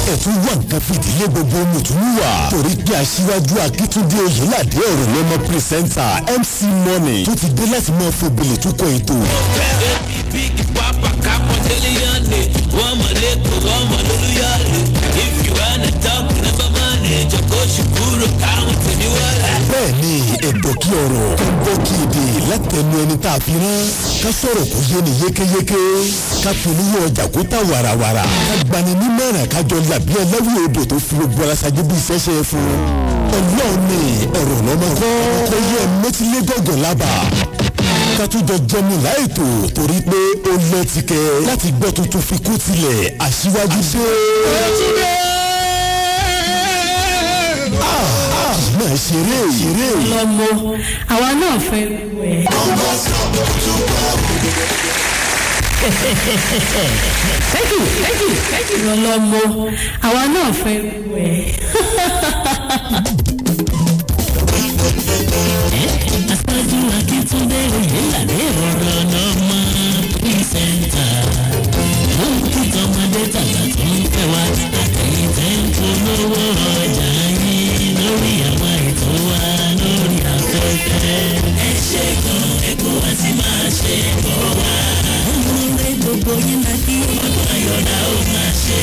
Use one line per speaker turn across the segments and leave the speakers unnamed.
ẹ̀tún wà nǹkan fìdílé gbogbo mùtúmùwà torí pé aṣíwájú akíntúndé oyèládé ọ̀rọ̀ lọ́mọ pírísẹ́ńtà mc money tó ti dé láti máa fòbìlì túkọ̀ ètò.
big papa capo deliane wọ́n mọ̀ lẹ́kọ̀ọ́ wọ́n mọ̀ lólúyọ̀lẹ̀ if you wanna talk never money jọ̀kọ́ ṣùkúrò káwọn tèmi wọlé.
bẹ́ẹ̀ni ẹ̀dọ̀ kí ọ̀rọ̀ tó ń bọ́ kí èdè látẹnu ẹni tá a fi rán ká sọ̀rọ̀ kó yé ni yékéyéké ká polówó ọjà kó tà wàràwàrà ká gbani nímọ̀ràn kájọ làbí ẹlẹ́wì odò tó fi gbogbo ara ṣáájú bí iṣẹ́ ṣe é fún ọlọ́run ni ọ̀rọ̀ lọ́mọ kọ́ kó yẹ mẹ́tílé gọ̀gàn lábàá ká tún jọ jẹmu láìtò torí pé ó lẹ́tìkẹ́ láti gbọ́ tuntun fi kú tilẹ̀ aṣíwájú dé. Ah, ah, máa ṣeré ṣeré.
lọ́mọ àwa náà fẹ́ wẹ̀. thank you thank you thank you lọ́mọ àwa náà fẹ́ wẹ̀.
aṣáájú akíntúndé oyèládé ọ̀rọ̀ lọ́mọ pírísẹ́ńtà wọ́n kí tọmọdé tàgbà tó ń fẹ́ wá àtẹ̀yìn tẹ́ ń polówó ọjà yín lórí àwọn ètò wa lórí afẹ́fẹ́. ẹ ṣe gan ẹ̀kọ́ wa ti máa ṣe bọ̀ wá. ọmọ rẹ gbogbo yín la kí ọdún ayọ̀dá ó máa ṣe.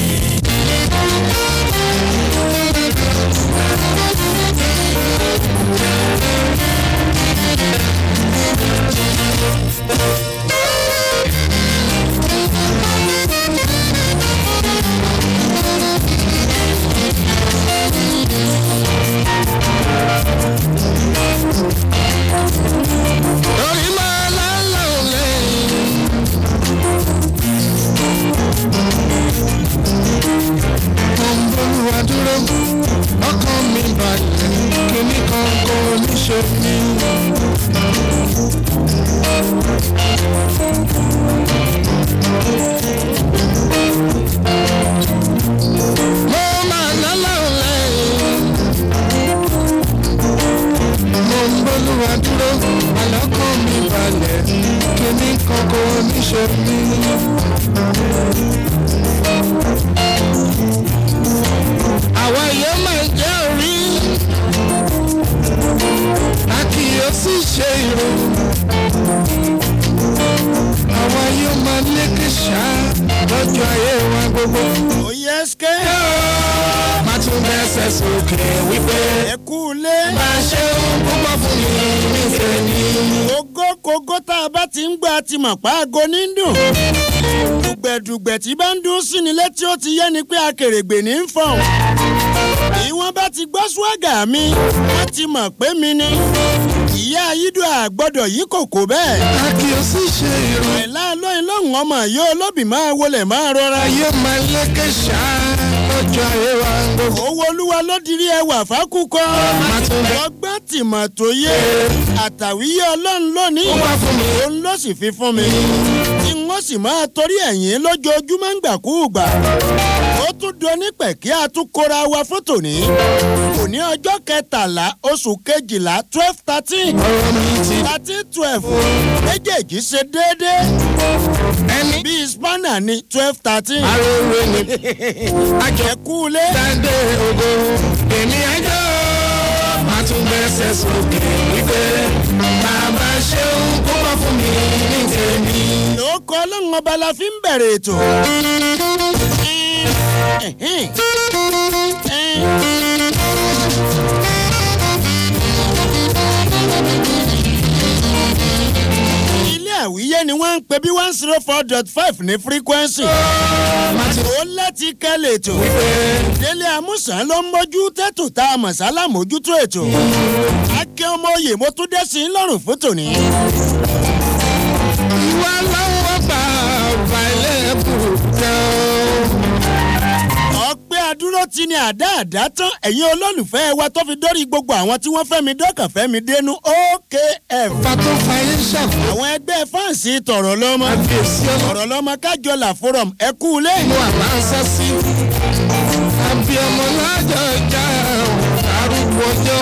lórí máa lálẹ́ òlẹ́. Olúwa dúró, ọkàn mi balẹ̀, kíní kan kò ní ṣe mí. Mo máa lálẹ́ òlẹ́. mo ń bólúwa dúró àlọ́kàn mi balẹ̀ kíní kankan oníṣe mi. àwa yóò máa jẹ́ orí a kì yóò sì ṣe ìró. àwa yóò máa lékè ṣá lọ́jọ́ ayé wa gbogbo.
òye ṣké
má tún bẹ́sẹ̀ sókè wípé
ẹ kú lé
máa ṣe ohun púpọ̀ fún mi nífẹ̀ẹ́ ni.
kógó kógó tá a bá ti ń gbà ti mọ̀ pa aago ní dùn dùgbẹ̀dùgbẹ̀ tí bá ń dún sí ni létí ó ti yẹ ni pé akèrègbè ní ń fọ̀n bí wọ́n bá ti gbọ́ swagger mi wọ́n ti mọ̀ pé mi ni ìyá ayídùn àgbọ̀dọ̀ yìí kò kó bẹ́ẹ̀
a kì í sì ṣe ìró.
ẹ̀la lóyún lóhùn ọmọ yóò olóbì máa wọlé máa rọra
ayé máa lékè ṣá lọ́jọ́ ayé wa gbogbo.
owó olúwa ló dirí ẹwà fákúkọ ọgbọ́n tìmọ̀ tó yé àtàwíyé ọlọ́run lónìí
ó wá fún mi.
òun ló sì fi fún mi tí wọ́n sì máa torí ẹ̀yìn lójoojúmọ́ ń gbàkúùgbà ó tún doni pẹ̀ kí a tún kóra wa fún tòní òní ọjọ́ kẹtàlá oṣù kejìlá twelve thirteen
ọ̀rọ̀ mi ti
thirteen twelve méjèèjì ṣe déédéé
ẹni
bíi spanner ní twelve thirteen
arére ni
àjẹkúlé
dáńdé ògo èmi ẹjọ́ máa tún bẹ́sẹ̀ sókè wípé bàbá ṣeun kó wá fún mi ní tèmi.
ló kọ́ ọlọ́run ọba la fi ń bẹ̀rẹ̀ ètò. ilé àwíyé ni wọ́n ń pè bí one zero four dot five ní frequency. ó láti kẹ́lẹ̀ ètò. délé amúsàn ló ń mójú tètò tá a mọ̀ sálà mójútó ètò. akẹ́ ọmọ oyè mo tún dé sí i lọ́rùn fún tòní.
ìwà lọ́wọ́ bá ọba ilé ẹ̀kú tán.
ọpẹ́ adúró ti ní àdá àdá tán ẹ̀yin olólùfẹ́ wa tó fi dórí gbogbo àwọn tí wọ́n fẹ́ mi dọ́kàn fẹ́ mi dénú okf.
pàtó fàyè ṣàfù.
àwọn ẹgbẹ́ fáǹsì tọ̀rọ̀ lọ́mọ
àbíyèsí ọlọ́run.
tọ̀rọ̀ lọ́mọ kájọlà forum ẹ kú lé.
inú àlá ń sá sí. àbíọmọ lájọ ìjà arúgbó ọjọ́.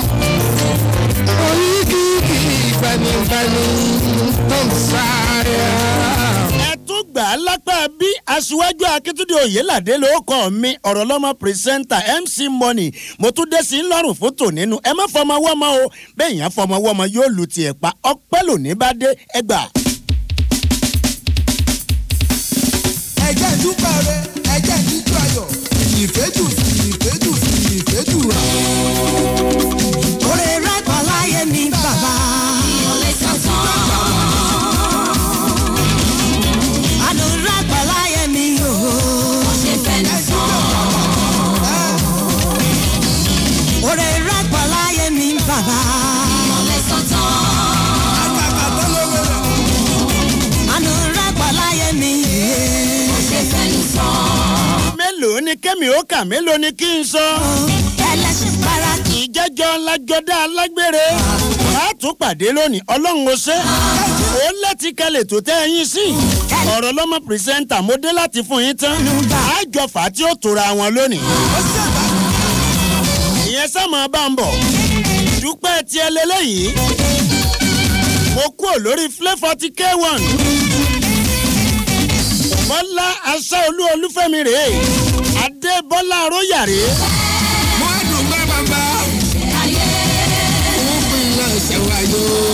oríkìkì ìgbanigbani tó ń sáré.
ẹ tún gbà á lápá bí aṣíwájú akíntúndé oyèládé ló kọ́ mi ọ̀rọ̀ lọ́mọ pírẹsẹ́ńtà mc money mo tún dé sí ńlọrùn fótó nínú ẹ má fọmọ wọ́mọ o bẹ́ẹ̀ yẹn fọmọ wọ́mọ yóò lu tiẹ̀ pa ọpẹ́ lòní bá dé ẹgbà.
ẹjẹ dúpẹ́ rẹ ẹjẹ jíjú ayọ̀ ìfẹ́jù ìfẹ́jù ìfẹ́jù rẹ.
Oore rẹ̀ pọ̀ láyé mi bàbá. Àánú rẹ̀ pọ̀ láyé mi o. Oore rẹ̀ pọ̀ láyé mi bàbá. Àánú rẹ̀ pọ̀ láyé mi.
mélòó ni kémi ó kà mélòó ni kí n sọ.
Ẹlẹ́sìn para kì í
ìjẹ́jọ́ lájọ́dá alágbére a tún pàdé lónìí ọlọ́run ó ṣe ó láti kalẹ̀ tó tẹ́ ẹyin sí ọ̀rọ̀ lọ́mọ pírẹsẹ́ńtà mo dé láti fún yín tán àjọ fà á tí ó tora wọn lónìí. ìyẹn sámọ bá ń bọ̀ dúpẹ́ tiẹ̀ lélẹ́yìí mo kúrò lórí flavourty k1 bọ́lá aṣáolú olúfẹ́mi rèé adébọ́lá aróyà rèé.
mo dùgbẹ́ bàbá mo fi ilé ẹsẹ̀ wáyé o.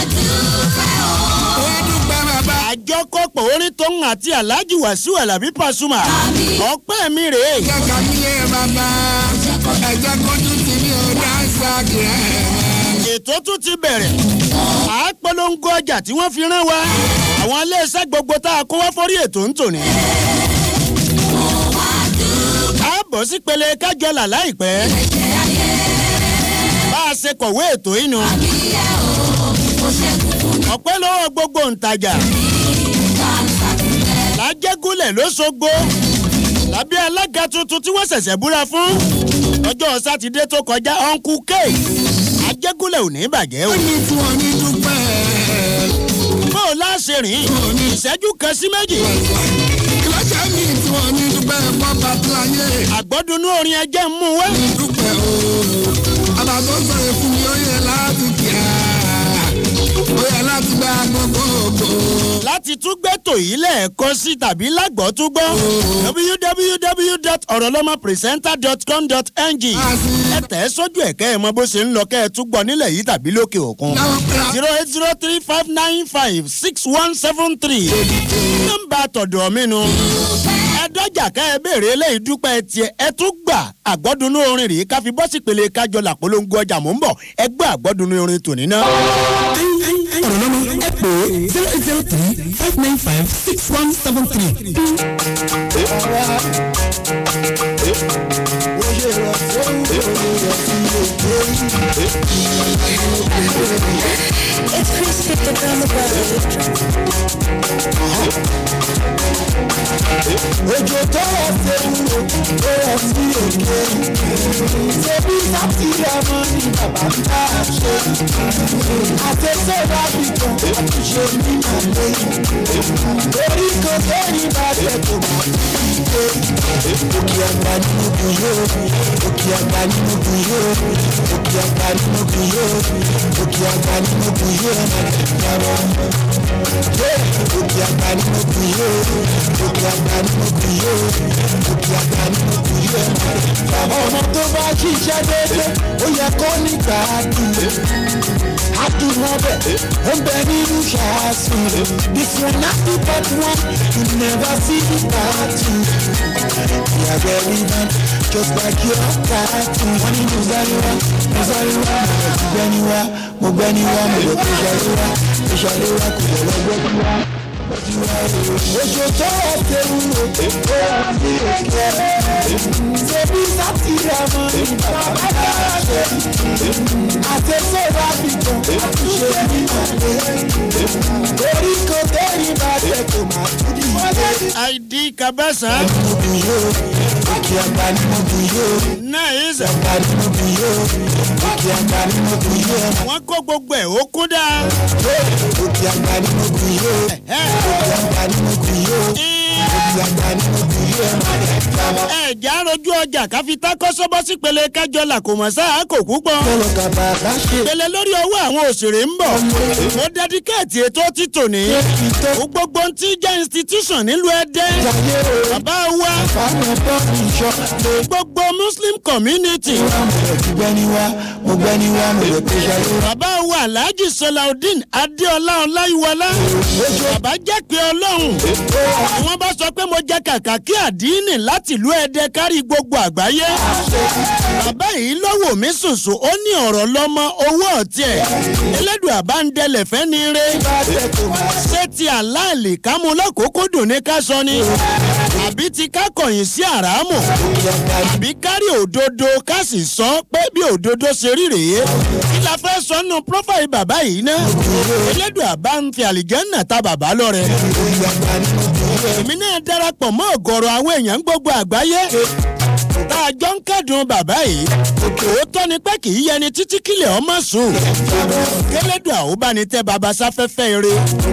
mo dùgbẹ́ bàbá.
àjọkọ̀pọ̀ orin tó ń àti alhaji wàsíù alábí pasuma ọpẹ́ mi rèé
ẹjẹ kàmílẹ̀ bàbá ẹjẹ kojú ti ní ọjà ṣàkìrẹ́.
ètò tún ti bẹ̀rẹ̀ àápolongo ọjà tí wọ́n fi rán wa àwọn iléeṣẹ́ gbogbo tá a kó wá fórí ètò ń tòní. a bọ̀ sí pele kájọlà láìpẹ́ bá a ṣe kọ̀wé ètò yìí nu ọpẹ́ lọ́wọ́ gbogbo ǹtajà lájẹ́gúnlẹ̀ lóṣogbo lábẹ́ alága tuntun tí wọ́n ṣẹ̀ṣẹ̀ búra fún ọjọ́ sátidé tó kọjá ọ̀nkú k ajẹ́gúnlẹ̀ ò ní bàjẹ́ o.
ní tí wọ́n ní dúpẹ́.
bó o láṣẹ rìn ìṣẹ́jú kan sí méjì
kílọ̀jà mi tí wọ́n ní dúpẹ́ pọ́pá tíláyé.
àgbọ́dúnú orin ẹjẹ́ ń mú wá.
dúpẹ́ o àbàbọ̀ sọ̀rọ̀ fún mi ó yẹ láti kíá ó yẹ láti gba gbogbo ògbó.
láti tún gbẹ́tò yìí lẹ́ẹ̀kan sí tàbí lágbọ́ tún gbọ́ www.orolomapresenter.com.ng ẹ tẹ̀ ẹ́ sójú ẹ̀kẹ́ ẹ̀ mọ bó ṣe ń lọ kẹ́ ẹ tún gbọ́ nílẹ̀ yìí tàbí lókè òkun zero eight zero three five nine five six one seven three nọ́mbà tọ̀dọ̀ mi nu ẹ dọ́jà ká ẹ béèrè eléyìí dúpẹ́ tiẹ̀ ẹ tún gbà àgbọ́dúnú orin rèé ká fi bọ́sì pèlè kájọ làpolongo ọjà mò ń bọ̀ ẹ gbọ́ àgbọ́dúnú orin tòní náà.
ọ̀rọ̀ lọ́mọ ẹ pè é zero eight zero three five nine five six one seven three.
It's Chris Victor Drama Brothers.
òjò tó rọ̀ ṣe wúro tó rọ̀ sí òkè ṣebí sátìrì ọmọ ní bàbá ń bá a ṣe àtẹ̀sẹ̀ rábìtàn àtúnṣe ní màlẹ́ orí kan sẹ́yìn bá tẹ̀ tó máa dé òkè àgbà nínú dùn yóò òkè àgbà nínú dùn yóò òkè àgbà nínú dùn yóò òkè àgbà nínú dùn yóò yàrá òkè àgbà nínú dùn yóò òkè àgbà nínú dùn yóò òkè àgbà nínú dùn yóò bàbá ọmọ tó bá ṣiṣẹ́ déédéé ó yẹ kó nígbà dùn adùnmọ́bẹ̀ ó ń bẹ nínú ṣáàṣì this one na the bad one you never see the bad two we are very bad just like your tattoo wọ́n ní mùsàlùwà mùsàlùwà mo gbẹ́ni wá mo gbẹ́ni wá mo lè tó ṣàlùwà tó ṣàlùwà kò lè lọ gbẹ́ni wá. Oṣù tó ọ̀tẹ̀ wúwo, ó wà sí òkè ẹ̀. Ṣebí sátìrì ọmọ ìbàbá bá ṣe. Àtẹ̀sẹ̀ rábìtàn, àtúnṣe ní màlẹ́. Orí kan tẹ́yìn bá tẹ̀ tó máa kú dì.
id kabasa
Mo bù yóò, òkè àgbà ni mo bù yóò.
nice
Àgbà ni mo bù yóò, òkè àgbà ni mo bù yóò.
wọ́n kó gbogbo ẹ̀ ó kún dáa.
Òkè àgbà ni mo bù yóò,
Ẹ̀,
òkè àgbà ni mo bù yóò.
ẹ̀,
Òkè àgbà ni mo bù yóò.
ẹ̀ ẹ̀já rojú ọjà káfí tákọ́sọ́bọ́ sípele kájọ làkòmọ̀ sáà kò púpọ̀.
Kọ́lọ̀ kàbà bá ṣe.
ìpele lórí ọwọ́ àwọn òṣèré ń bọ̀. mo dẹ́díkẹ́ẹ̀tì ètò títò ní. ó gbogbo ń tí jẹ́ institution nílùú ẹ̀dẹ́.
Jayé o.
bàbá wa
Fáwọn bọ́ọ̀lù ìṣọ́. Lè
gbogbo muslim community.
wá mo lè ti gbẹ́ni wá. Mo gbẹ́ni wá mo lè pe ṣayé.
bàbá wa alhaji salaudeen adéọlá ọláyíwọlá. bàbá jẹ́ pé ọlọ́run. àwọn bá sọ pé mo jẹ kàkà kí àdínì láti ìlú ẹ̀dẹ́ kárí gbogbo àgbáyé. bàbá yìí lọ́wọ́ mi sùsù ó ní ọ̀rọ̀ lọ́mọ owó ọ̀tí ẹ̀. elédùn àbáńdẹlẹ̀ fẹ́ ni re. ṣé ti àláàlì kámú lọ́kòókò dùn ní ká sọ ni. àbí ti ká kọ̀yìn sí àràámù. àbí kárí òdodo ká sì sọ pé bí òdodo ṣe rí rèé. kí la fẹ́ sọ nù prófáì bàbá yìí ná. elédùn àbá ń fi àlìjẹ́nà ta bàbá lọ́rẹ̀. èmi náà darapọ̀ mọ́ ọ̀gọ̀rọ̀ àwọn èèyàn gbogbo àgbáyé tá a jọ ń kẹ́dùn bàbá yìí òótọ́ ni pé kì í yẹni títí kílẹ̀ ọmọ sùn kélédùn àwòbánitẹ́ baba sáfẹ́fẹ́ eré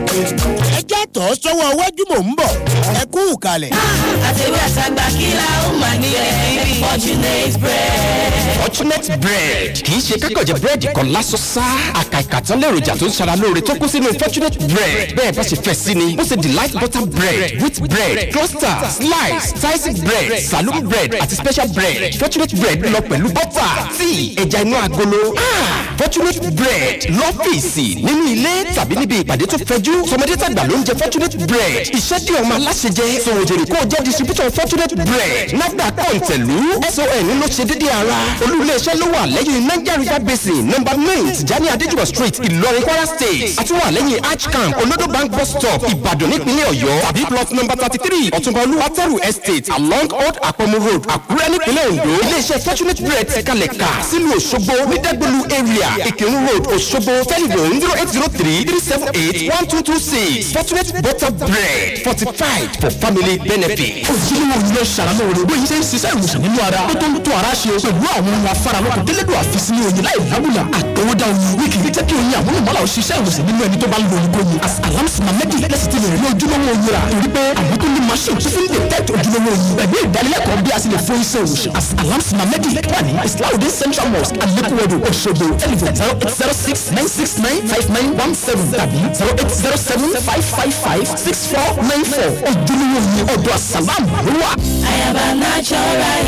ẹjẹ́ tọ́ sọ́wọ́ iwájú mò ń bọ̀ ẹ kú ìkàlẹ̀.
àtẹ̀wé àtàgbà kí la ó mà ní ẹ̀rí fortunate bread.
fortunate bread kì í ṣe kákọ̀jẹ̀ búrẹ́dì kan lásán sá àkàìkà tán lèròjà tó ń ṣara lóore tó kún sínú fortunate bread bẹ́ẹ̀ bá ṣe fẹ́ sí ni ó ṣe delight butter bread wheat bread cluster slice sliced bread saloon bread àti special bread fortunate bread lọ pẹ̀lú butter tíì ẹja inú agolo Ah, fortunate bread lọ́fíìsì nínú ilé tàbí níbi ìpàdé tó fẹjú tọmọdé tàgbà ló ń jẹ fortunate bread iṣẹ́ tí ọmọ aláṣẹ jẹ sòwòjèrè kó o jẹ́ distributor fortunate bread nafdac kọ̀ǹtẹ̀lú son ló ṣe déédéé ara olú-ilé-iṣẹ́ ló wà lẹ́yìn niger river basin number nine tijani adéjúwà street ìlọrin kwara state àti wà lẹ́yìn arch camp olodo bank bus stop ìbàdàn nípínlẹ̀ ọ̀yọ́ tàbí plot number thirty three ọ̀túnba olúwatẹ́rù estate along old àpọ̀mù road àkúrẹ́ nípínlẹ̀ ondo ilé-iṣẹ́ fortunate bread ti kalẹ̀ ká sílùú òṣogbo nídẹ́gbẹ̀lú area ìkírun road òṣogbo telephone zero eight zero three three seven eight one two two six fortunate butter bread fortified for family benefit.
ojúlówó ilé ṣàlàlóore bó yìí ṣe ń ṣiṣẹ́ ìwòsàn nínú ara tó tó ń tó ara ṣe pẹ̀lú àwọn ohun afáralọ́kọ̀ délẹ́dọ̀ àfisílẹ̀ oyin láì lábùlà àtọwọ́dá oyin wíkì ní jẹ́ kí oyin àwọn olùmọ́lá ò ṣiṣẹ́ ìwòsàn nínú ẹni tó bá ń lo oyin kóyin as alamsima mẹ́tì lẹ́sìn ti lè rí ojúlówó oyin rà torí pé àwọn tó ní machine tó fi ń detect ojúlówó oyin pẹ̀lú ìdánilẹ́kọ̀ọ́ bí a sì lè fún iṣẹ́ ìwòsàn as alamsima mẹ́tì wà ní islaudin central mosque alekuwodo Òṣogbo telephone zero eight zero six nine six nine five nine one seven tàbí zero eight zero seven five five five six four nine four ojúlówó oyin ọ̀dọ̀ asalam ló wà.
àyàbá natural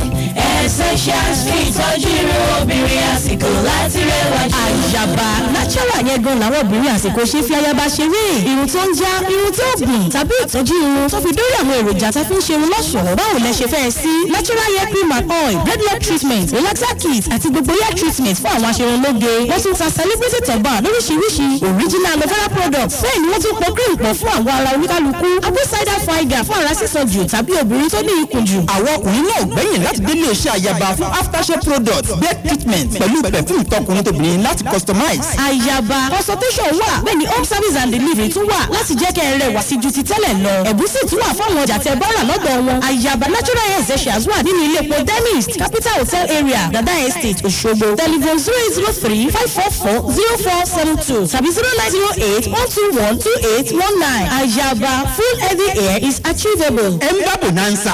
ẹ̀ essentials fún ìtọ́jú irun obìnrin àsìkò láti rẹwà jù.
àyàbá natural yẹn gan làwọn obìnrin àsìkò ṣe fi ayaba ṣeré irun tó ń já irun tó gùn tàbí ìtọ́jú irun tó fi dórí àwọn èròjà tá fi ń ṣe irun lọ́ṣọ̀ọ́ báwo lẹ ṣe fẹ́ sí natural hair cream and oil dreadlock treatment relaxer kit àti gbogbo hair treatment fún àwọn aṣerunlóge wọ́n tún ta celebrity turban lóríṣiríṣi original aloe vera products bẹ́ẹ̀ ni wọ́n tún pọ̀ cream pọ̀ fún àwọn ara oníkálukú apple cider vinegar fún ara sísan jù tàbí obìnrin tó ní ikùn jù
àwọn ọkùnrin náà gbẹ̀yìn láti délé iṣẹ́ àyàbá fún aftershave products bed treatment pẹ̀lú perfume tọkùnrin tóbìnrin láti customize.
àyàbá consultation wà bẹ́ẹ̀ ni home service and delivery tún wà láti jẹ́ kẹ́ ẹ rẹwà sí ju ti tẹ́lẹ̀ lọ ẹ̀bùn sì tún wà fáwọn ọjà tẹ bọ́rà lọ́dọ̀ wọn àyàbá natural hair essentials wà nínú ilé epo dentist capital hotel area dada estate Òṣogbo telephone zero eight zero three five four four zero four seven two tàbí zero nine zero eight one two one two eight one nine àyàbá full heavy hair is achievable.
ẹ ń bá bonanza.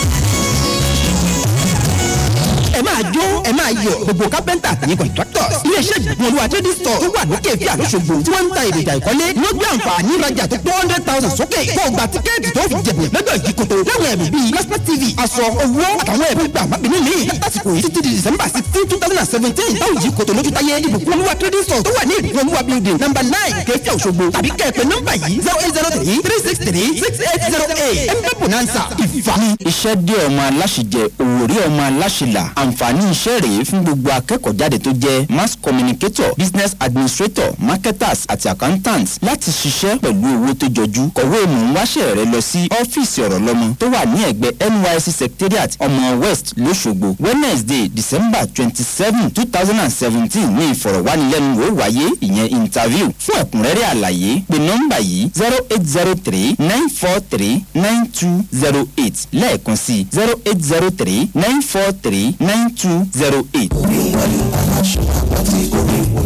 ẹ máa jó ẹ máa yọ gbogbo kápẹ́ntà àtàyè contractors iléeṣẹ́ ìgbìmọ̀ olúwa trading store tó wà lókè èké àlóṣogbo tí wọ́n ń ta èròjà ìkọ́lé ló gbé àǹfààní ìrajà tó tó hundred thousand sókè kó o gba tíkẹ́ẹ̀tì tó fi jẹ̀bù lọ́dọ̀ ìjìkòtò láwọn ẹ̀bùn bíi plasma tv aṣọ owó àtàwọn ẹ̀bùn gbà má bínú mi lásìkò yìí títí di december sixteen two thousand and seventeen báwo ìjìkòtò lójú táyé ìbùkún olúwa trading store tó wà ní ìbùkún olúwa building number nine kẹfẹ́ òṣogbo tàbí kẹ́ẹ̀pẹ́ nọ́mbà yìí zero eight zero three three six three six eight zero eight ẹ̀ńdẹ́ bonanza ìfàmì.
iṣẹ́ dé ọmọ aláṣẹjẹ òwòrí ọmọ aláṣẹlà àǹfààní iṣẹ́ rèé fún gbogbo akẹ́kọ̀ọ́ jáde tó jẹ́ mass communicator business administrator marketers àti accountants láti ṣiṣẹ́ pẹ̀lú owó tó jọjú kọ̀wé mò ń wáṣẹ́ rẹ lọ sí ọ́fíìsì ọ̀rọ̀ lọ́mọ tó wà ní ẹ̀gbẹ́ nysc secretariat ọmọ west lọ́ṣogbo wednesday december twenty seven two thousand and seventeen ní ìfọ̀rọ̀wánilẹ́nuwò wáyé ìyẹn interview fún ẹ̀kúnrẹ́rẹ́ àlàyé pé nọ́mbà yìí zero eight zero three nine four three nine two zero eight lẹ́ẹ̀kan sí zero eight zero three nine four three nine two zero eight.
Greenwood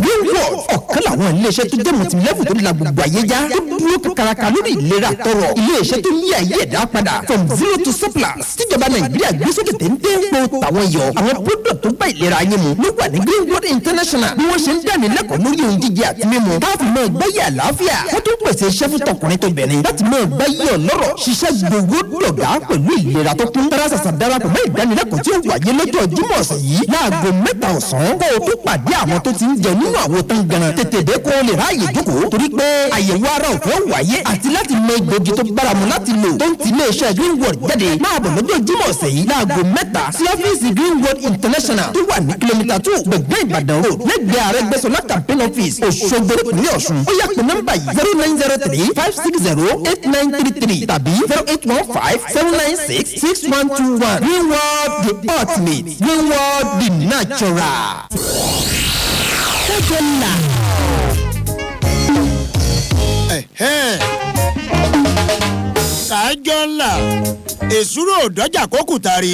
world ọ̀kan làwọn iléeṣẹ́ tó jẹ́ mọ̀tìlẹ́fù tó la gbogbo ayé já tó dúró kakaraka lórí ìlera tọrọ iléeṣẹ́ tó yí ayé ẹ̀dá padà from zero to surplus tíjọba nàìjíríà gbé sókè téńté kó tàwọn yọ àwọn product tó bá ìlera ayé mu ló wà ní greenwood international bí wọ́n ṣe ń dání lẹ́kọ̀ọ́ lórí ohun jíjẹ àti mímu káfí máa gbáyé àlàáfíà wọ́n tún pèsè iṣẹ́ fún tọkùnrin tó bẹ̀rẹ̀ láti máa gbáyé ọlọ́rọ̀ ṣiṣẹ́ gbogbo dọ̀gá pẹ̀lú ìlera tó kún tárásàsà darapọ̀ mọ́ ìdánilẹ́kọ̀ọ́ tí ó wáyé lọ́jọ́ jímọ̀ ọ̀sẹ̀ yìí láago mẹ́ta ọ̀sán kó o tó pàdé àwọn tó ti ń jẹ nínú àwo tán ganan tètè dé kó o lè ráàyè jókòó torí pé àyẹ̀wò ara ọ̀fẹ́ wáyé àti láti mọ egbògi tó báramu láti lò tó ń ti iléeṣẹ́ greenwood jáde máa bọ̀ lọ́jọ́ jímọ̀ ọ̀sẹ̀ yìí láago mẹ́ta sí ọ́fíìsì greenwood international tó wà ní kìlómítà two gbẹ̀gbẹ́ ìbàdàn road lẹ́gbẹ̀ẹ́ àrẹ́gbẹ́sọlá campaign office òṣogbo ìpínlẹ̀ ọ̀ṣun ó yá pé nọ́mbà yìí zero nine zero three five six zero eight nine three three tàbí zero eight one five seven nine six six one two one greenwood the ultimate greenwood the natural.
kẹ́kọ̀ọ́ là
Ẹ̀hẹ́n. kájọ ńlá èsúrò dọ́jà kókùtàrí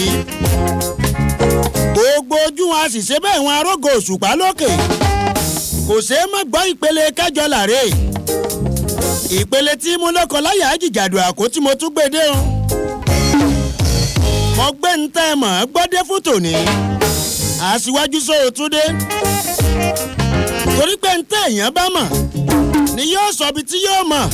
gbogbo ojú wọn a sì ṣe bẹ́ẹ̀ wọn arógo òṣùpá lókè kò ṣeé má gbọ́ ìpele kájọ làrè ìpele tí mo lọ́kọ̀ láyà àjìjàdù àkó tí mo tún gbé dé o mo gbé ń tẹ́ ẹ mọ̀ ọ́ gbọ́dé fún tòní aṣíwájú sóòtúndé torí pé ń tẹ́ èèyàn bá mọ̀ ni yóò sọ ibi tí yóò mọ̀.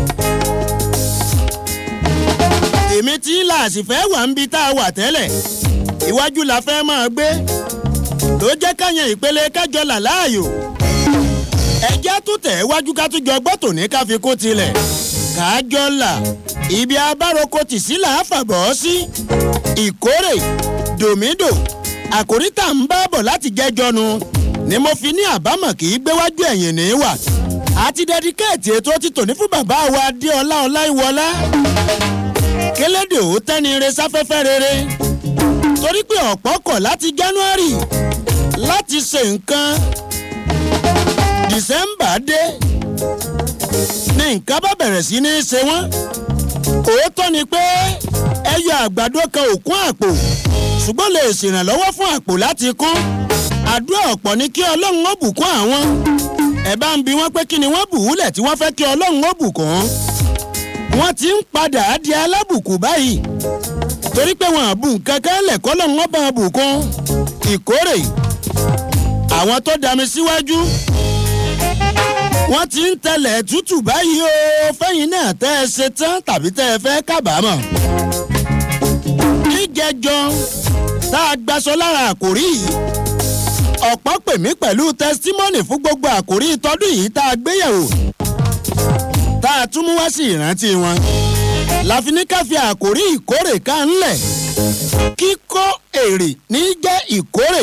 èmi tí láàsì fẹ́ wà ń bi tá a wà tẹ́lẹ̀ iwájú la fẹ́ máa gbé ló jẹ́ káyàn ìpele kájọlà láàyò ẹjẹ́ tó tẹ̀ wájú ká tún jọ gbọ́ tòní ká fi kó tilẹ̀ kájọlà ibi abároko tì sí là á fàbọ̀ sí ìkórè dòmídò àkòrí tá à ń bá bọ̀ láti jẹ́jọ́nu ni mo fi ní àbámọ̀ kì í gbéwájú ẹ̀yìn ní wà àti dẹdíkẹ́ẹ̀tì ètò títò ní fún bàbá wa adéọlá ọláìwọlá kélédè ó tẹ́ni re sáfẹ́fẹ́ rere torí pé ọ̀pọ̀ kọ̀ láti january láti ṣe nǹkan december dé ní nǹkan bá bẹ̀rẹ̀ sí ní ṣe wọ́n òótọ́ ni pé ẹyọ àgbàdo kan ò kún àpò ṣùgbọ́n lè ṣèrànlọ́wọ́ fún àpò láti kún àdúrà ọ̀pọ̀ ni kí ọlọ́run ó bùkún àwọn ẹ bá ń bi wọ́n pé kí ni wọ́n bù úlẹ̀ tí wọ́n fẹ́ kí ọlọ́run ó bùkún wọ́n ti ń padà di alábùkù báyìí torí pé wọn àbù nǹkan kan lẹ̀ kọ́ lọ́run ó bá wọn bùkún ìkórè àwọn tó dami síwájú wọ́n ti ń tẹlẹ̀ tútù báyìí o fẹ́yìn náà tẹ́ ẹ ṣe tán tàbí tẹ́ ẹ fẹ́ kábàámọ̀ níjẹjọ tá a gbaṣọ lára àkòrí yìí ọ̀pọ̀ pè mí pẹ̀lú tẹsítímọ́nì fún gbogbo àkòrí tọdún yìí tá a gbéyẹ̀wò tá a tún mú wá sí ìrántí wọn láfi ní ká fi àkòrí ìkórè ká ńlẹ̀ kíkó èrè ní jẹ́ ìkórè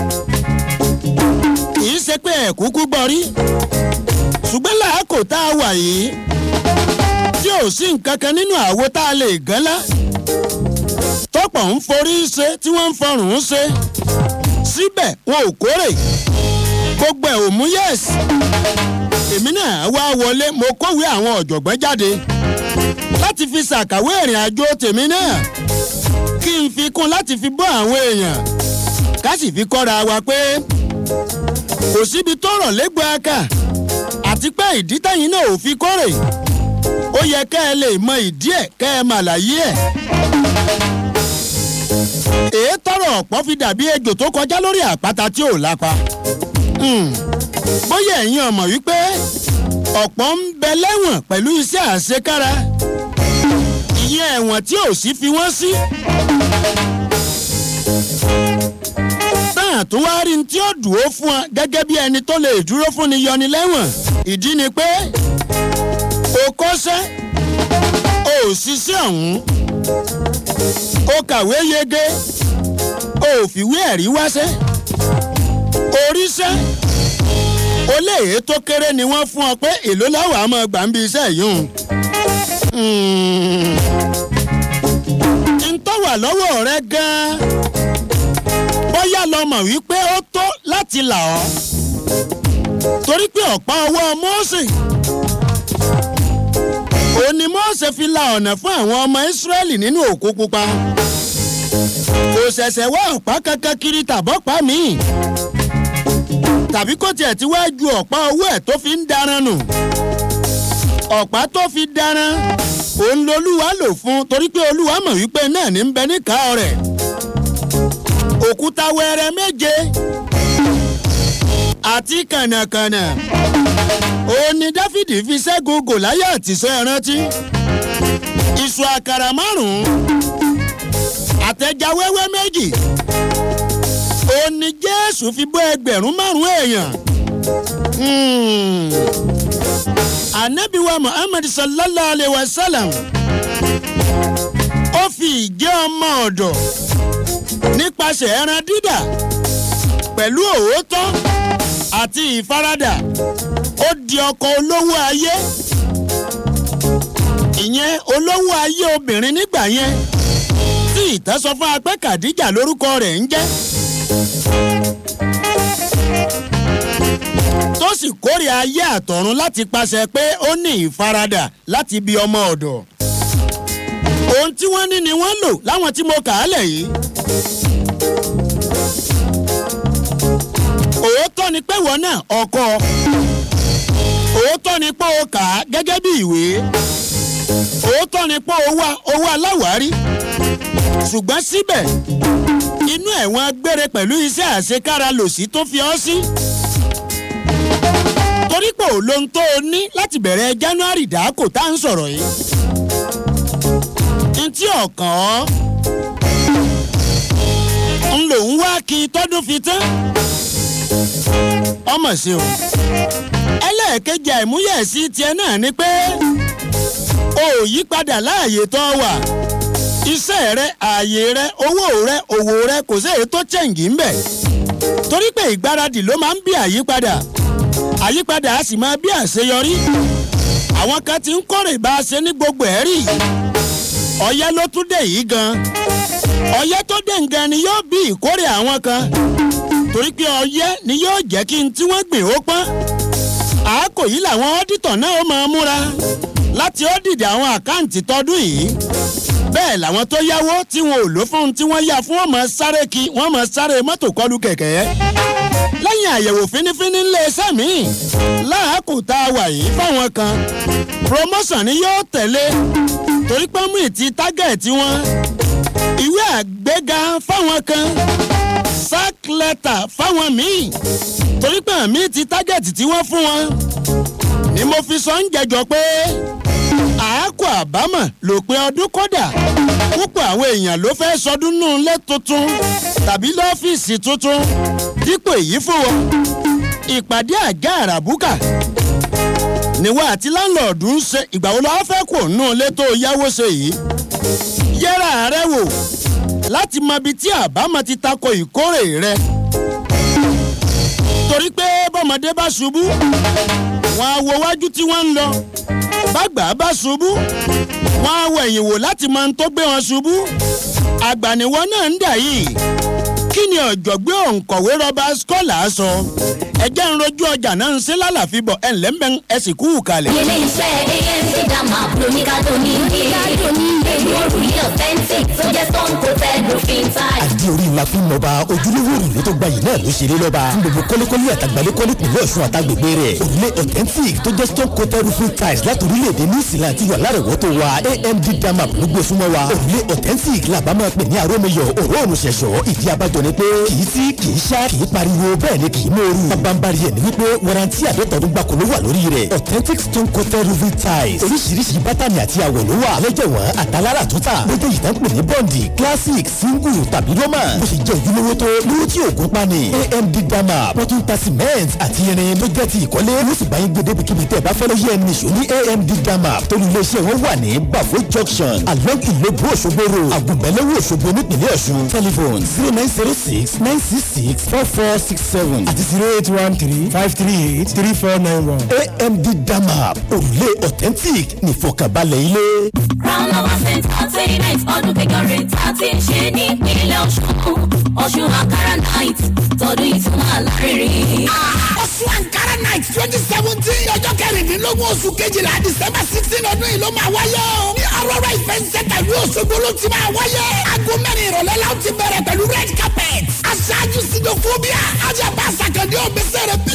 kì í ṣe pé ẹ̀ kúkú gbọ́ rí ṣùgbọ́n làákò tá a wà yìí tí ò sí nǹkan kan nínú àwo tá a lè gán lá tọ́pọ̀ ń forí ṣe tí wọ́n ń fọrùn ṣe síbẹ̀ wọn ò kórè gbogbo ẹ̀ ò mú yẹ́sì èmi náà wá wọlé mo kówé àwọn ọ̀jọ̀gbọ́n jáde láti fi ṣàkàwé ìrìn àjò tèmi náà kí n fi kún láti fi bọ́ àwọn èèyàn ká sì fi kọ́ra wa pé kò síbi tó rọ̀ légbò aka àti pé ìdí tẹ̀yìn náà ò fi kórè ó yẹ kẹ́ ẹ lè mọ ìdí ẹ̀ kẹ́ ẹ màlàyé ẹ̀ èé tọrọ ọ̀pọ̀ fi dàbí ejò tó kọjá lórí àpáta tí ò lápa. bóyá ẹ̀yin ọmọ wípé ọ̀pọ̀ ń bẹ lẹ́wọ̀n pẹ̀lú iṣẹ́ àṣekára ìyẹn ẹ̀wọ̀n tí ò sí fi wọ́n sí. náà tó wá rí ní tí ó dùn ó fún ọ gẹ́gẹ́ bí ẹni tó lè dúró fún ni yọni lẹ́wọ̀n ìdí ni pé o kọ́ṣẹ́ o ò ṣiṣẹ́ ọ̀hún o kàwé yege o ò fìwé ẹ̀rí wáṣẹ́ oríṣẹ́ o léèyé tó kéré ni wọ́n fún ọ pé èló láwàá máa gbà ń bí iṣẹ́ yìí ń tọ́ wà lọ́wọ́ rẹ gan-an bóyá lọ mọ̀ wípé ó tó láti là ọ́ torí pé ọ̀pá ọwọ́ mọ́ọ̀sì òní mọ́ọ̀sẹ̀ fi la ọ̀nà fún àwọn ọmọ ìsírẹ́lì nínú òkú pupa kò ṣẹ̀ṣẹ̀ wá ọ̀pá kankan kiri tàbọ́pá míì tàbí kó tiẹ̀ ti wá ju ọ̀pá owó ẹ̀ tó fi ń daran nù ọ̀pá tó fi daran òun lolúwa lò fún torí pé olúwa mọ̀ wípé náà ní ń bẹ níkàá rẹ̀ òkúta wẹrẹ méje àti kànàkànà òun ni dáfídì fi ṣẹ́gun gòláyà tìṣẹ́ ẹrántí iṣu àkàrà márùn-ún àtẹja wẹ́wẹ́ méjì òun ni jésù fi bọ́ ẹgbẹ̀rún márùn-ún èèyàn anabiwa muhammed sallallahu alayhi wa sallam ó fi ìjẹ́ ọmọ ọ̀dọ̀ nípasẹ̀ ẹran dídà pẹ̀lú òótọ́ àti ìfaradà ó di ọkọ̀ olówó ayé ìyẹn olówó ayé obìnrin nígbà yẹn tí ìtàn sọ fún apẹ́ kàdíjà lórúkọ rẹ̀ ń jẹ́ tó sì kórè ayé àtọ̀run láti paṣẹ pé ó ní ìfaradà láti bí ọmọ ọ̀dọ̀ ohun tí wọ́n ní ni wọ́n lò láwọn tí mo kà á lẹ̀ yìí. òótọ́ ni pé wọ́n náà ọkọ òótọ́ ni pé o kà á gẹ́gẹ́ bí ìwé òótọ́ ni pé o wá owó aláwárí ṣùgbọ́n síbẹ̀ inú ẹ̀wọ̀n gbére pẹ̀lú iṣẹ́ àṣekára lòsí tó fi ọ́ sí torí pé ò lóhun tó o ní láti bẹ̀rẹ̀ january dáàkò tá à ń sọ̀rọ̀ yìí ntí ọ̀kàn ọ́ ń lòún wá kí tọ́dún fi tán ọmọ sí o ẹlẹ́ẹ̀kejì àìmúyẹ̀sí tiẹ̀ náà ni pé o ò yí padà láàyè tó wà iṣẹ́ rẹ ààyè rẹ owó rẹ òwò rẹ kò sí èyí tó chẹ̀ǹgì ń bẹ̀ torí pé ìgbáradì ló máa ń bí àyípadà àyípadà á sì máa bí àṣeyọrí àwọn kan ti ń kórè bá a ṣe ní gbogbo ẹ̀ rí ọ̀yẹ́ ló tún dé yìí gan ọ̀yẹ́ tó dé ngan ni yóò bí ìkórè àwọn kan torí pé ọ̀yẹ́ ni yóò jẹ́ kí n tí wọ́n gbìn ó pọ́n àákò yìí làwọn ọ́dítọ̀ náà ó máa múra láti ọ́dìdì àwọn àkáǹtì tọdún yìí bẹ́ẹ̀ làwọn tó yáwó tí wọn ò lò fún tí wọ́n yá fún wọn máa sáré kí wọ́n máa sáré mọ́tò kọlu kẹ̀kẹ́ lẹ́yìn àyẹ̀wò fínífíní ńlẹ̀ sẹ́mi láàkù tá a wà yìí fáwọn kan promotion ni yóò tẹ̀lé torí pé mú ìtì tágẹ̀tì wọn ìwé àgbéga fáwọn kan sack letter fáwọn míì torí pé àmì ti tágẹ̀tì tí wọ́n fún wọn ni mo fi sọ ń jẹjọ pé àákò àbámọ̀ lòpin ọdún kódà púpọ̀ àwọn èèyàn ló fẹ́ sọdún nù lé tuntun tàbí lọ́fíìsì tuntun dípò èyí fún wọn ìpàdé àjà àràbùkà níwọ̀ àti láńlọ́ọ̀dù ń ṣe ìgbà wo lọ́wọ́ fẹ́ kò nù lé tó yáwó ṣe yìí yẹ́ra rẹ wò láti mọ ibi tí àbámọ̀ ti tako ìkórè rẹ torí pé bọ́mọdé bá ṣubú wọn á wo wájú tí wọ́n ń lọ bàgbà bá ṣubú wọn á wọ ẹ̀yìn wò láti mọ ohun tó gbé wọn ṣubú àgbàníwọ́ náà ń dà yìí kí ni ọ̀jọ̀gbé òǹkọ̀wé rọba skọ́là sọ ẹjẹ́ ń rojú ọjà náà ń ṣe lálàfi bọ̀ ẹ̀ ńlẹ́ mbẹ́ ẹ sì kú kalẹ̀.
ilé iṣẹ́ amc dama pronikado ní ìdájọ́ ní èlò òrùlé authentic tó jẹ́ stone coated roofing tile.
àdí orí ńlá fún lọ́ba ojúlówó òrùlé tó gbayì náà ló ṣeré lọ́ba fún gbogbo kọ́lékọ́lé àtàgbálẹ́kọ́lé pẹ̀lú ọ̀ṣun àtàgbègbè rẹ̀ òrùlé authentic tó jẹ́ stone coated roofing tiles láti orílẹ̀-èdè new zealand ti wà lárẹ̀wọ́tò wa amd dama ló gbé súnmọ́ wa òrùlé authentic làbá máa pè ní arómiyọ̀ òróòrùn ṣẹ̀ṣọ́ ìdí abájọ ni pé kì í sí kì í ṣá kì í pariwo bẹ́ẹ̀ ni kì í mòoru bábánbárí ẹ̀ ní wípé warranty àdọ́tọ̀ọ́dún gbàkó ló wà lórí rẹ̀ authentic stone coated roofing tiles oríṣiríṣi bátànì àti àwọ̀ ló wà lẹ́jẹ̀wọ̀n àtàlára àtúntà lójú ìtàn pè ní bọ́ǹdì classic single tàbí roman bó ṣe jẹ́ ojúlówó tó lówó tí òògùn pani amd dama wọ́n tún ta cement àti irin tó jẹ́ ti ìkọ́lé ló sì bá yín gbé débi kíbi tẹ́ ẹ bá fẹ́ lóye ẹni nìṣó ní amd dama tó ní iléeṣẹ́ wọn wà ní bafo junction along ìlóbù òṣogbo road àgùnbẹ́lẹ́wò òṣogbo nípìnlẹ̀ ọ̀ṣun telephone zero nine zero six nine six six four four six seven àti zero eight one three five three eight three four nine one amd dama òrùlé authentic nìfọkànbalẹ̀ ilé.
crown of ascent entertainment ọdún kékeré tá a ti ń ṣe ní ìpínlẹ̀ ọ̀ṣun ọ̀ṣun ankara night tọdún ìtumọ̀ alárinrin.
ọ̀ṣun ankara night twenty seventeen ọjọ́ kẹrìndínlógún oṣù kejìlá december sixteen ọdún yìí ló máa wáyé o. ní aurora event center ìlú òṣogbo ló ti máa wáyé. aago mẹ́rin ìrọ̀lẹ́ la ó ti bẹ̀rẹ̀ pẹ̀lú red carpet. aṣáájú sinofobia ajabasa kan ní òbísẹ̀rẹ̀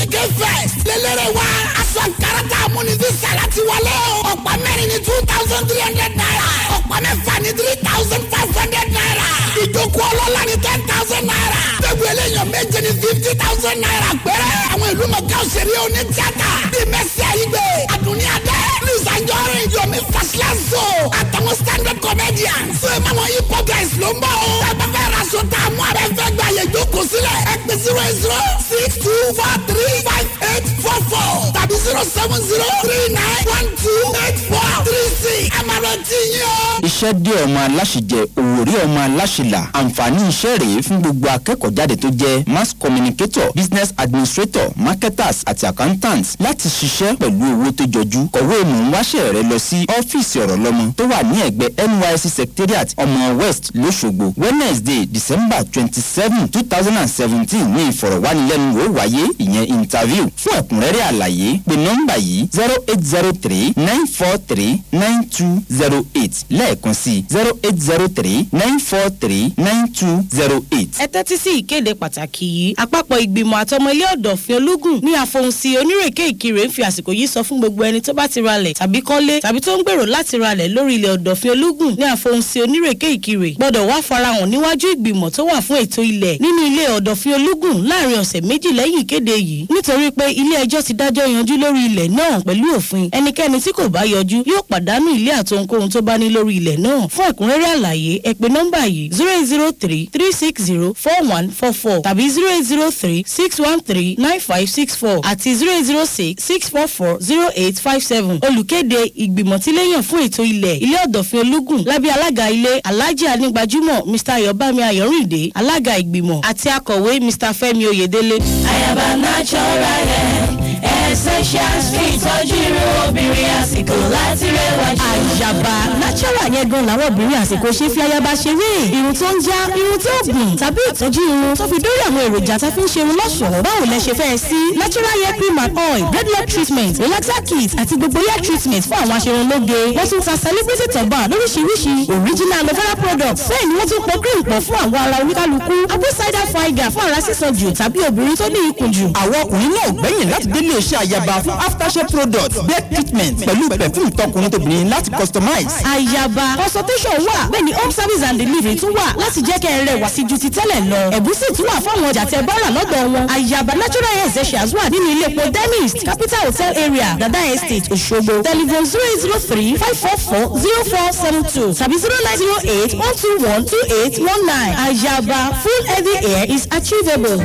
ankara tá a mú ní visa láti wọlé o. ọ̀pá mẹ́rin ní two thousand three hundred naira. ọ̀pá mẹ́fà ní three thousand five hundred naira. ìjókòó ọlọ́lá ní ten thousand naira. tẹ́gbẹ́ eléyàn méje ní fifty thousand naira péré. àwọn ìlú mọ̀ká òṣèré oní tíátà. bíi mẹ́sì àyígbé àdùnní adé luis anjorin yomi fasilaso àtàwọn stand-up comedians. sọ ma wọn hip hop guys ló ń bọ̀ o. ẹgbẹ́ fẹ́ ra aṣọ tá a mú abẹ́ fẹ́ gba àyè jókòó sílẹ̀. ẹ pè zero eight zero six two four three five eight four four tàbí zero seven zero three nine one two eight four three six. àmàlà tí yín o.
iṣẹ́ dé ọmọ aláṣẹjẹ òwòrí ọmọ aláṣẹlà àǹfààní iṣẹ́ rèé fún gbogbo akẹ́kọ̀ọ́ jáde tó jẹ́ mass communicator business administrator marketers àti accountants láti ṣiṣẹ́ pẹ̀lú owó tó jọjú kọ̀wé mò ń wáṣẹ́ rẹ lọ sí ọ́fíìsì ọ̀rọ̀ lọ́mọ tó wà ní ẹ̀gbẹ́ nysc secretariat ọmọ west lọ́ṣogbo wednesday december twenty seven two thousand and seventeen ní ìfọ̀rọ̀wánilẹ́nuwò wáyé ìyẹn interview fún ẹ̀kúnrẹ́rẹ́ àlàyé pé nọ́mbà yìí zero eight zero three nine four three nine two zero eight lẹ́ẹ̀kan sí zero eight zero three nine four three nine two zero eight.
ẹ tẹ́tí sí ìkéde pàtàkì yìí àpapọ̀ ìgbìmọ̀ àtọmọ ilé ọ̀dọ̀fin ológun ní àfohùnsí onírèké ìkirè ń fi àsìkò yìí sọ fún gbogbo ẹni tó bá ti ralẹ̀ tàbí kọ́lé tàbí tó ń gbèrò láti ralẹ̀ lórí ilẹ̀ ọ̀dọ̀fin ológun ní àfohùnsí onírèké ìkirè gbọ́dọ̀ wá farahàn níwájú ìgbìmọ̀ tó wà fún ètò ilẹ̀ nínú ilé ọ̀dọ̀fin ológun láàrin ọ̀sẹ̀ méjì lẹ́yìn ìkéde yìí nítorí pé ilé ẹjọ́ ti dájọ́ yanjú lórí ilẹ̀ náà pẹ̀lú òfin ẹnikẹ́ni tí kò bá yọjú yóò pàdánù ilé àtohunkóhun tó bá ní lórí ilẹ̀ náà fún ẹ̀kúnrẹ́rẹ́ àlàyé ẹ pè nọ́mbà yìí zero eight zero three three six zero four one four four tàbí zero eight zero three six one three nine five six four àti zero eight zero six six four four zero eight five seven olùkéde ìgbìmọ̀ tí léyàn fún ètò ilẹ̀ ilé ọ̀dọ̀fin ológun lábẹ́ alága ilé alhaji anigbajúmọ̀ mr ayọ̀bámi ayọ̀rìndé alága ìgbìmọ̀ àti akọ̀wé mr fẹ́mi oyèdélé.
àyàbá natural hair essentials fi ìtọ́jú irun obìnrin àsìkò láti rẹwà jù.
àyàbá natural yẹn gan làwọn obìnrin àsìkò ṣe fi ayaba ṣeré irun tó ń já irun tó gùn tàbí ìtọ́jú irun tó fi dórí àwọn èròjà tá fi ń ṣe irun lọ́ṣọ̀ọ́ báwo lẹ ṣe fẹ́ sí natural hair cream and oil dreadlock treatment relaxer kit àti gbogbo hair treatment fún àwọn aṣerunlóge wọ́n tún ta celebrity turban lóríṣiríṣi original aloe vera products bẹ́ẹ̀ ni wọ́n tún pọ̀ cream pọ̀ fún àwọn ara oníkálukú apple cider vinegar fún ara sísan jù tàbí obìnrin tó ní ikùn jù.
àwọn ọkùnrin náà gbẹ̀yìn láti délé iṣẹ́ àyàbá fún aftershave products bed treatment pẹ̀lú perfume tọkùnrin tóbìnrin láti customize.
àyàbá consultation wà bẹ́ẹ̀ ni home service and delivery tún wà láti jẹ́ kẹ́ ẹ rẹwà sí ju ti tẹ́lẹ̀ lọ. ẹ̀bùn sì tún wà fáwọn ọjà tẹ bọ́rà lọ́dọ̀ wọn. àyàbá natural hair essentials wà nínú ilé epo dentist capital hotel area dada estate òṣogbo telephone zero eight zero three five four four zero four seven two tàbí zero nine zero eight one two one two eight one nine. àyàbá full heavy hair is achievable.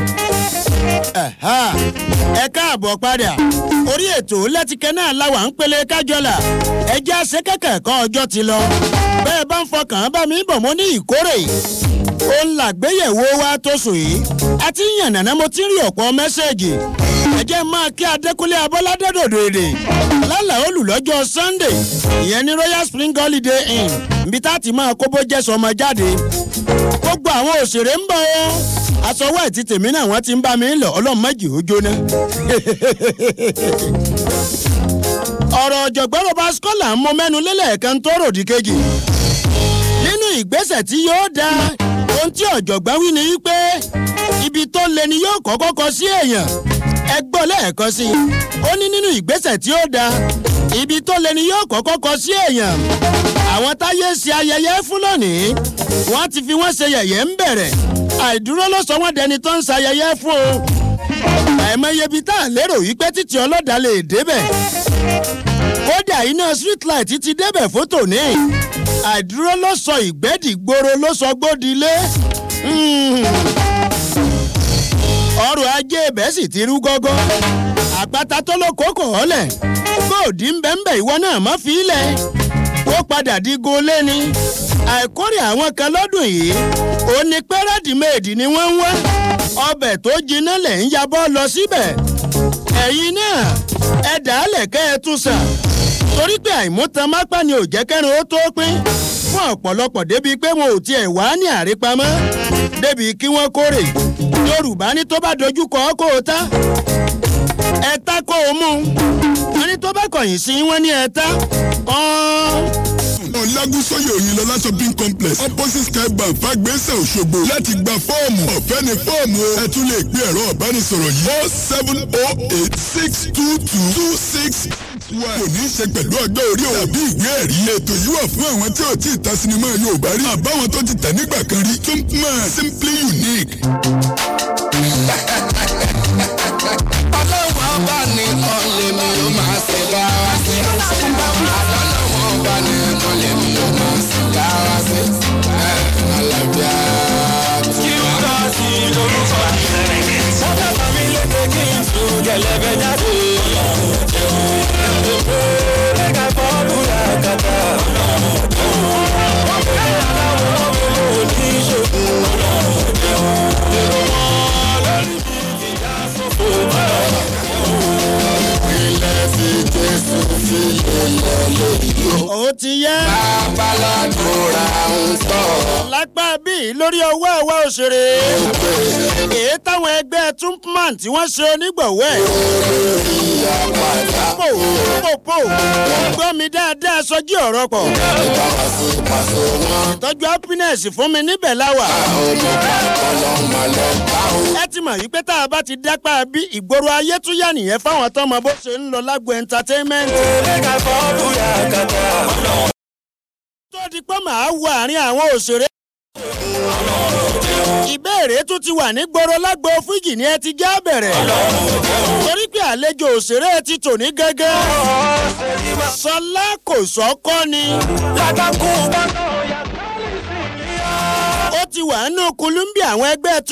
Ẹ̀há, ẹ káàbọ̀ padà orí ètò lẹ́tìkẹ́ náà láwà ń pele kájọlà ẹjẹ́ àṣekẹ́kẹ́ ẹ̀kọ́ ọjọ́ ti lọ bẹ́ẹ̀ bá ń fọkàn bá mi bọ̀ mọ́ ní ìkórè ó ń làgbéyẹ̀wò wa tó sùn yìí àti yànnàná mo ti ń rí ọ̀pọ̀ mẹ́sẹ̀gì ẹ̀jẹ̀ máa kí adékúnlé abọ́ládé dòdò èdè lálà olùlọ́jọ́ sunday ìyẹn ní royal spring holiday inn níbi tá a ti máa kóbó jẹ́sọ̀ ọmọ jáde gbogbo àwọn òṣèré ń bọ̀ ọ́ aṣọwọ́ ẹ̀ ti tèmi náà wọ́n ti ń bá mi lọ ọlọ́run méjì ó jóná. ọ̀rọ̀ ọ̀jọ̀gbọ́n rọba skọ́là ń mọ mẹ́nu lélẹ̀ kan tó ròdì kejì. nínú ìgbésẹ̀ tí yóò da ohun tí ọ̀jọ̀gbọ́n wí ni wípé ibi tó le ni yóò kọ́kọ́ kọ sí èèyàn ẹ gbọ́ lẹ́ẹ̀kan sí i ó ní nínú ìgbésẹ̀ tí ó da ibi tó le ni yóò kọ́kọ́ kọ sí èèyàn àwọn táyé ṣe ayẹyẹ fún lónìí wọ́n ti fi wọ́n ṣe yẹ̀yẹ́ ń bẹ̀rẹ̀ àìdúró ló sọ wọ́n dẹni tó ń ṣayẹyẹ fún o àìmọye ibi tá à lérò wípé títí ọlọ́dà lè débẹ̀ kódà iná street light ti débẹ̀ fótó ní àìdúró ló sọ ìgbẹ́dìgboro ló sọ gbódìlé ọrọ̀ ajé ibẹ̀ sì ti rú gọ́gọ́ àpáta tó ló kókò ọ́lẹ̀ góòdì ń bẹ́ ń bẹ̀ ìwọ náà má fi í lẹ̀ ó padà di golé ni àìkórè àwọn kan lọ́dún yìí ó ní pé rẹ́dìméèdì ni wọ́n ń wá ọbẹ̀ tó jiná lẹ̀ ń yabọ́ lọ síbẹ̀ ẹ̀yin náà ẹ dàálẹ̀ kẹ́ ẹ tún sà torí pé àìmútan mápá ni ò jẹ́ kẹ́rin ó tó pín fún ọ̀pọ̀lọpọ̀ débi pé wọn ò tiẹ̀ wá ní àrípamọ́ débi kí wọ́n kórè yorùbá ní tó bá dojú kọ ọ́ kó o tá ẹ tá kó o mú wọn ní tó bá kọ̀yìn sí wọn ní ẹ tá ọ́n
ọ̀làgúsọ̀yẹ̀ òyìnlọ́lá shopping complex opposite sky bank fagbèsè òṣogbo láti gba fọ́ọ̀mù ọ̀fẹ́ ni fọ́ọ̀mù o ẹ tún lè gbé ẹ̀rọ ìbánisọ̀rọ̀ yìí o seven o eight six two two two six kò ní í ṣe pẹ̀lú ọjọ́ orí o tàbí ìwé ẹ̀rí ètò yìí wà fún àwọn tí ò tí ì ta sinimá yorùbá rí àbáwọn tó ti tẹ̀ nígbà kan rí Chumpman simply unique.
ọlọ́wọ́ bá ní ọ̀lẹ́ mi ó máa ṣe bá wa sí. ọlọ́wọ́ bá ní ọ̀lẹ́ mi ó máa ṣe bá wa sí. alábíà. kí ó lọ sí lórúkọ mi. sọ́dọ̀ bá mi lédè kí n tún gẹ̀lẹ́bẹ̀ jáde. Lẹ́ka bọ́ọ̀lù làkàtà. Ọ̀pẹ̀ aláwọ̀ mi ò ní ìṣòro. Èrò wọn lórí ìyá sọ́fò ilẹ̀ fi jésù fi lélẹ̀ lóyún.
ó ti yá.
babaládùúrà ń tọ̀.
lápá bíi lórí ọwọ́ àwa òṣèré. èyí táwọn ẹgbẹ́ Chumpman tí wọ́n ṣe onígbọ̀wọ́ ẹ̀. pò pò pò gbọ́ mi dáadáa sọjí ọ̀rọ̀ pọ̀. ìtọ́jú happiness fún mi níbẹ̀ láwà. ẹ ti mọ̀ yìí pé tá a bá ti dápá bí ìgboro ayé tún yà nìyẹn fáwọn tọmọ bó ṣe ń lọ lágbo entertainment. tó di pé màá wọ àárín àwọn òṣèré. ìbéèrè tún ti wà ní gbòòrò lágbo fújì ni ẹ ti já bẹ̀rẹ̀. torí pé àlejò òṣèré ti tò ní gẹ́gẹ́. sọlá kò sọ́kọ́ ni. ó ti wà nínú kulumbi àwọn ẹgbẹ́